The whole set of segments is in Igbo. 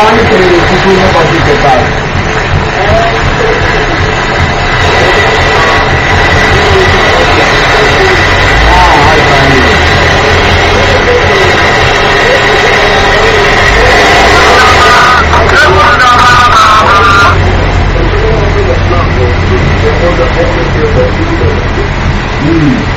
anyị kelere tupu n'ụbọchị nke taa Ah, anyị ka anyị. Mm.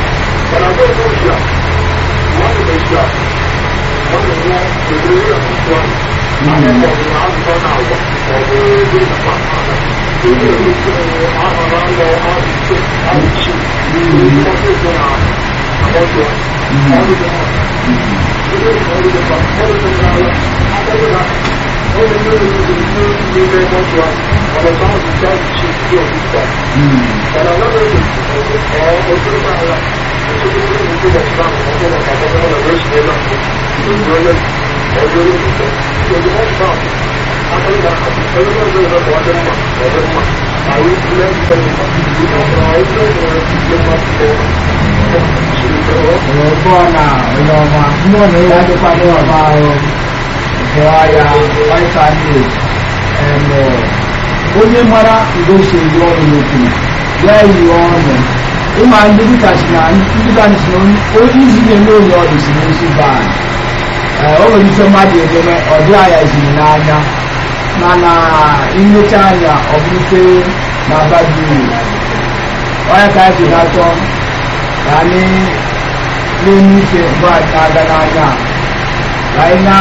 Mm. Ọ̀rọ̀ na onye ọma mmụọ na ya adịkwa n'ọba ahụ nke ọya vitamin emo onye mara udo si eyi ọrụ n'okwu ya yi ọnụ ịma ndị dịkasị na ndị gasị na onye isi na-eme onye ọdụ si n'isi baa ee o nwere ike mmadụ ememe ọ dị anya ziri n'anya mana imecha anya ọ bụrụte na abadi uru onye ka anyị ji na-achọ ka anyị n'enye ike mgbe anyị na-aga n'anya ka anyị na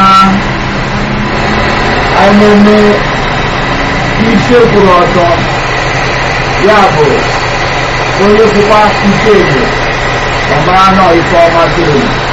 anyị na-eme ike kwụrụ ọtọ ya bụ onye kwụkwa ike egbe ọ mara nọ ife ọma toro